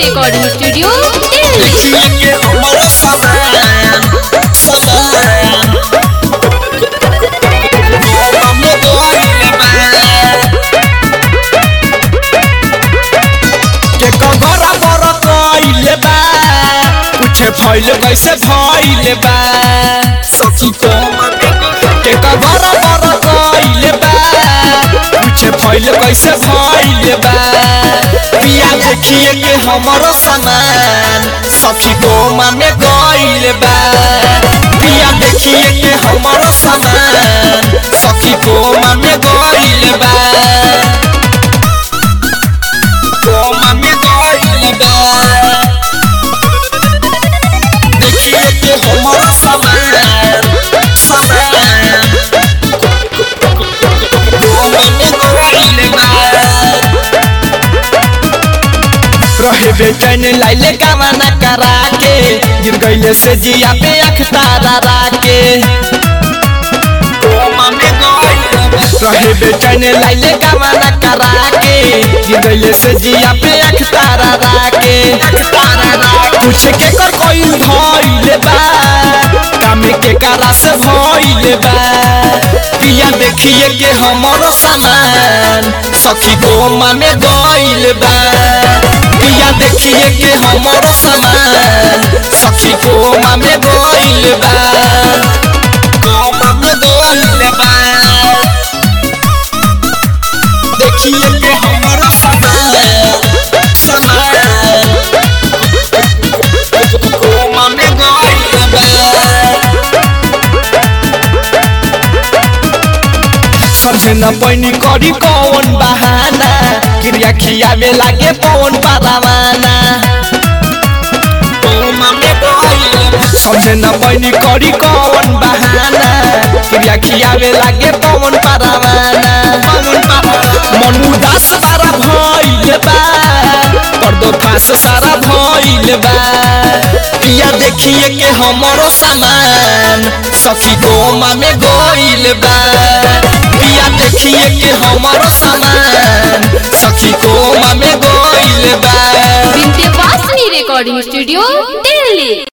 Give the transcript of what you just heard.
recording studio Delhi देखिए के हमारा सामान सामान गोवा में गइल बा के कगरा बर कइले बा पूछे फैल कैसे फैल बा सखी को के कगरा बर कइले बा पूछे फैल कैसे फैल बा पिया देखिए के हमरो सामान सखी को माने गइल बा पिया देखिए के हमरो सामान सखी को माने गइल बा कोमा में गइल बा देखिए के हमारा सामान सामान कोमा में गइल बा रहे बेचैन लाइले गावाना करा के गिर गइले से जिया पे अख तारा राके कोमा में गइल बा रहे बेचैन लाइले गावाना करा के गिर गइले से जिया पे अख तारा राके पूछ के कर कोई भइले बा काम के करा से भइले बा पिया देखिए के हमरो सामान सखी गोमा में गइल बा पिया देखिए के हमरो सामान सखी गोमा में गइल बा गोमा में गइल बा देखिए के हमरो सामान सामान गोमा में गइल बा समझे न पैनी करी कौन बहाना क्रिया खिया में लागे पवन पारावाना समझे न पैनी करी कौन बहाना क्रिया खिया में लागे पवन पारावाना मन उदास सारा भइल बा कर दो फांस सारा भइल बा पिया देखिए के हमरो सामान सखी गोमा में गइल बा पिया देखिए के हमरो सामान सखी गोमा में गइल बा विंध्यवासिनी रिकॉर्डिंग स्टूडियो दिल्ली